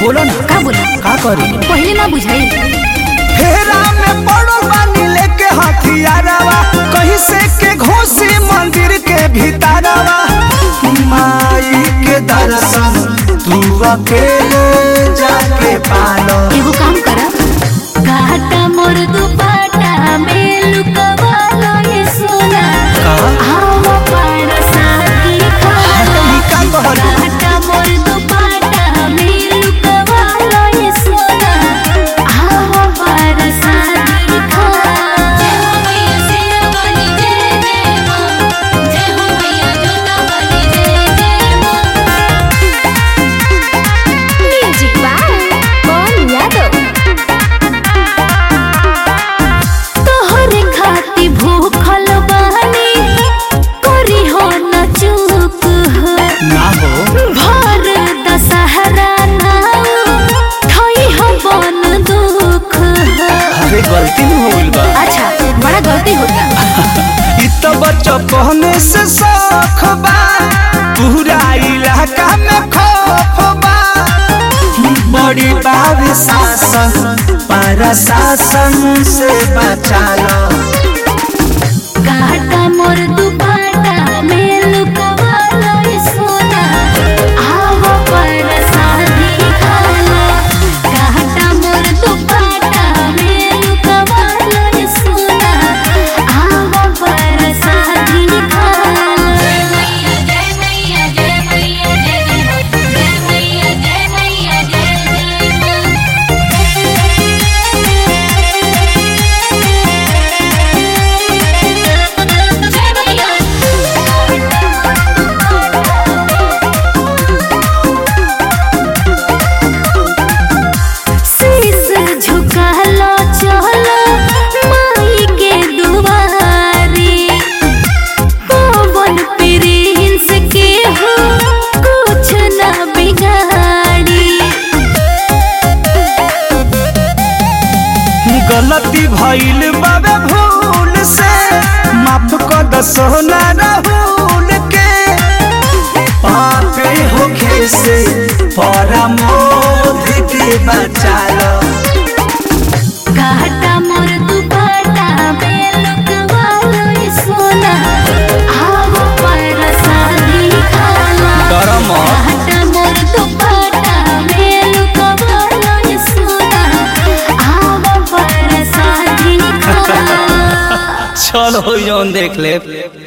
बोलो ना का बोला का करी पहले ना बुझाई फेरा में पड़ो बानी लेके हथियारवा कहीं से के घोसी मंदिर के भीतरवा माई के दर्शन तू अकेले जाके पालो एगो काम करा घाटा मोर दुपाटा में लुकवालो ये सोना आओ पार साथी खालो ई का कहलू? घाटा मोर दुपाटा में लुकवालो ये सोना आओ पार साथी खालो जय हो मैया शेरवाली जय जय मां जय हो मैया जोतावाली जय जय मां म्यूजिक बाय कौन यादव तोहरे खाती भूखल बानी करी हो न चूक हो ना हो भर दशहरा नाउ थई हो बन दुख हो अरे गलती में हो गइल बा अच्छा बड़ा गलती होता इ तो बच्चा कहने से शौक बा पूरा इलाका में खौफ बा बड़ी बाब शासन पर शासन से बचा लो काटा मोर दुपाटा में लुकवालो ये सोना आवो पर शादी खालो काटा मोर दुपाटा में लुकवालो ये सोना आवो पर शादी खालो जय मैया जय मैया जय मैया जय जय मैया जय मैया जय शीश झुकालो चलो माई के दुआरी पवन प्रिंस के हो कुछ ना बिगाड़ी गलती भइल बाबे भूल से माफ कर दो सोना राहुल के पापे होखे से परमोध के बचा लो काटा मोर दुपट्टा में लुकवालो ये सोना आवो पर शादी खाला डरम काटा मोर दुपट्टा में लुकवालो ये सोना आवो पर शादी खाला चलो जौन देख ले